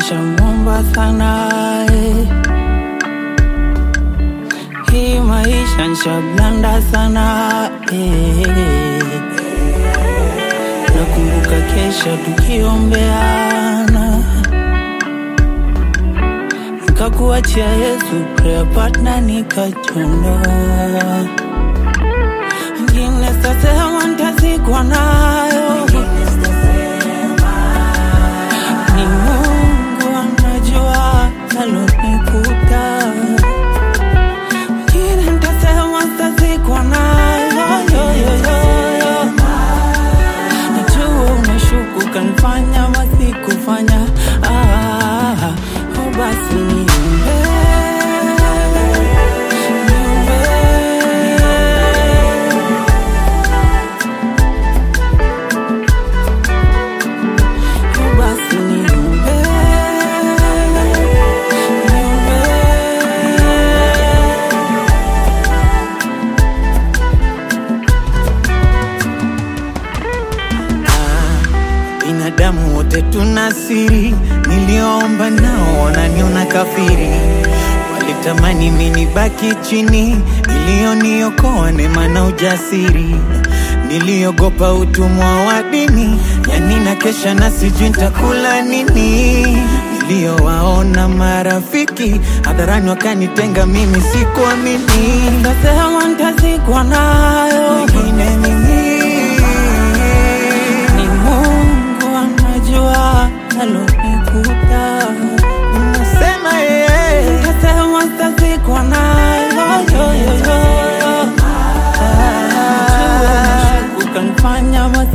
nishamwomba sana eh. Hii maisha nishablanda sana eh. Nakumbuka kesha tukiombeana, nikakuachia Yesu prayer partner, nikachondoa ngine sasema ntazikwa nayo ni Mungu anajua alonikuta, ngine ntasema ntazikwa nayo yo, yo, yo, yo. Najua unashuku kanifanya masikufanya ah, oh basi niombe, niombe. Oh, basi niombe, niombe. Binadamu wote tuna siri, niliomba nao wananiona kafiri. Walitamani mimi nibaki chini, iliyoniokoa neema na ujasiri. Niliogopa utumwa wa dini, yani na kesha na sijui nitakula nini. Niliowaona marafiki hadharani wakanitenga, mimi sikuamini. Nasema ntazikwa nayo Wengine mimi ni Mungu anajua alonikuta, Nasema yeye nasema ntazikwa nayo yo, yo, yo, yo. Najua unashuku kanifanya